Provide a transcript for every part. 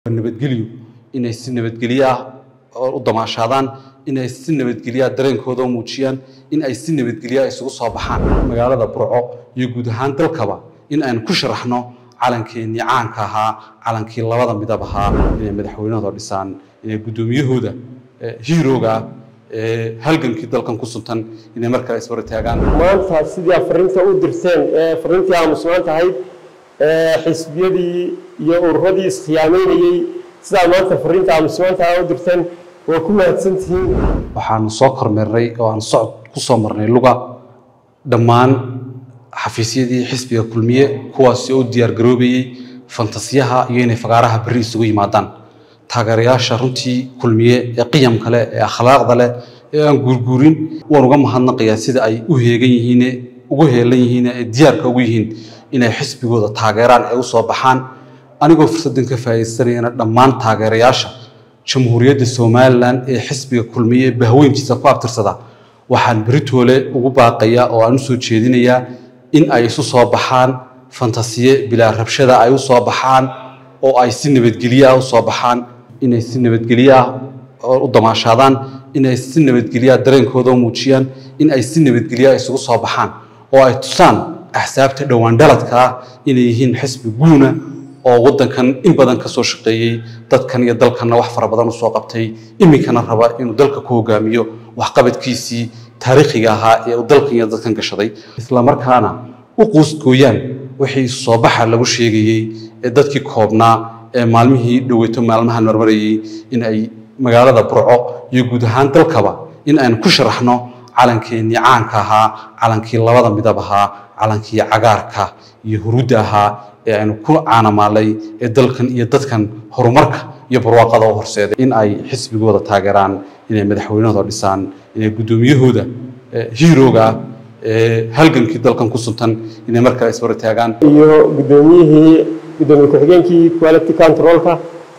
nabadgelyo inay si nabadgelyo ah u damaashaadaan inay si nabadgelyo ah dareenkooda u muujiyaan in ay si nabadgelyo ah isugu soo baxaan magaalada burco iyo guud ahaan dalkaba in aynu ku sharaxno calankeenii caanka ahaa calankii labada midab ahaa inay madaxweynahooda dhisaan inay guddoomiyahooda hiirooga ee halgankii dalkan ku suntan inay mar kale isbara taagaan maanta sidii aad fariinta u dirteen ee fariintii aamusnaan tahayd ee xisbiyadii iyo ururadii iskhiyaameynayey sidaa maanta fariinta aamusnaanta u dirteen waa ku mahadsantihiin waxaanu soo kormeernay oo aan socod ku soo marnay luga dhammaan xafiisyadii xisbiga kulmiye kuwaasi oo u diyaar garoobayey fantasiyaha iyo inay fagaaraha berri isugu yimaadaan taageerayaasha runtii kulmiye ee qiyamka leh ee akhlaaqda leh ee aan guurguurin waan uga mahadnaqayaa sida ay u heegan yihiin ugu heelan yihiin ee diyaarka ugu yihiin inay xisbigooda taageeraan ee u soo baxaan anigoo fursaddan ka faa'iidaysanayana dhammaan taageerayaasha jamhuuriyadda somalilan ee xisbiga kulmiye ee bahweyntiisa ku abtirsada waxaan beritoole ugu baaqayaa oo aan u soo jeedinayaa in ay isu soo baxaan fantasiye bilaa rabshada ay u soo baxaan oo ay si nabadgelyo ah u soo baxaan inay si nabadgelyo ah u damaashaadaan inay si nabadgelyo ah dareenkooda u muujiyaan in ay si nabadgelyo ah isugu soo baxaan oo ay tusaan axsaabta dhowaan dhaladka ah inay yihiin xisbi guuna oo waddankan in badan ka soo shaqeeyey dadkan iyo dalkanna wax fara badan u soo qabtay iminkana raba inuu dalka ku hogaamiyo waxqabadkiisii taariikhiga ahaa ee uu dalkan iyo dadkan gashaday islamarkaana u quusgooyaan wixii soo baxa lagu sheegayey ee dadkii koobnaa ee maalmihii dhoweyto maalmahan marmarayey in ay magaalada burco iyo guud ahaan dalkaba in aynu ku sharaxno calankeenii caanka ahaa calankii labada midab ahaa calankii cagaarka iyo hurudda ahaa ee aynu ku caanamaalay ee dalkan iyo dadkan horumarka iyo barwaaqada u horseeday in ay xisbigooda taageeraan inay madaxweynahooda dhisaan inay guddoomiyahooda hiirooga ee halgankii dalkan ku suntan inay mar kale isbara taagaan iyo guddoomiyihii guddoomiye ku-xigeenkii quality controlka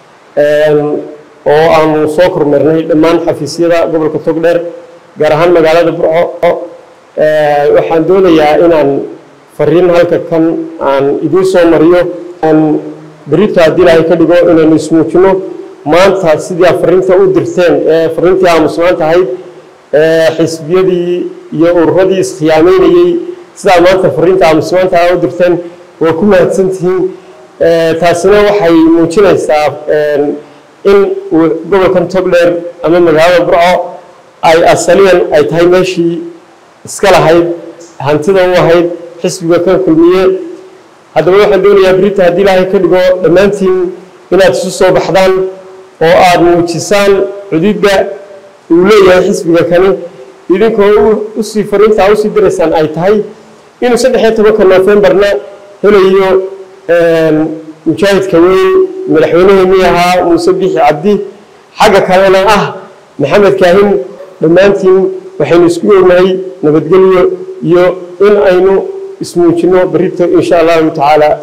oo aanu soo kormeernay dhammaan xafiisyada gobolka togdheer gaar ahaan magaalada burco waxaan doonayaa inaan fariin halka kan aan idiin soo mariyo aan berito haddii ilaahay ka dhigo inaynu ismuujino maanta sidii aad fariinta u dirteen ee fariintii aamusnaan tahayd ee xisbiyadii iyo ururadii iskhiyaameynayey sidaa maanta fariinta aamusnaanta u dirteen waa ku mahadsantihiin taasina waxay muujinaysaa in gobolkan togdheer ama magaalada burco ay asaliyan ay tahay meeshii iska lahayd hantida u ahayd xisbiga kan kulmiye haddaba waxaan doonayaa berita haddii ilaahay ka dhigo dhammaantiin inaad isu soo baxdaan oo aad muujisaan xuduudda uu leeyahay xisbiga kani idinkoo usii fariintaa usii diraysaan ay tahay inuu saddex iyo tobanka noofembarna helayo mujaahidka weyn madaxweyneheenii ahaa muuse bixi cabdi xagga kalena ah maxamed kaahin dhammaantiin waxaynu isku ognahay nabadgelyo iyo in aynu ismuujino berito insha allahu tacaala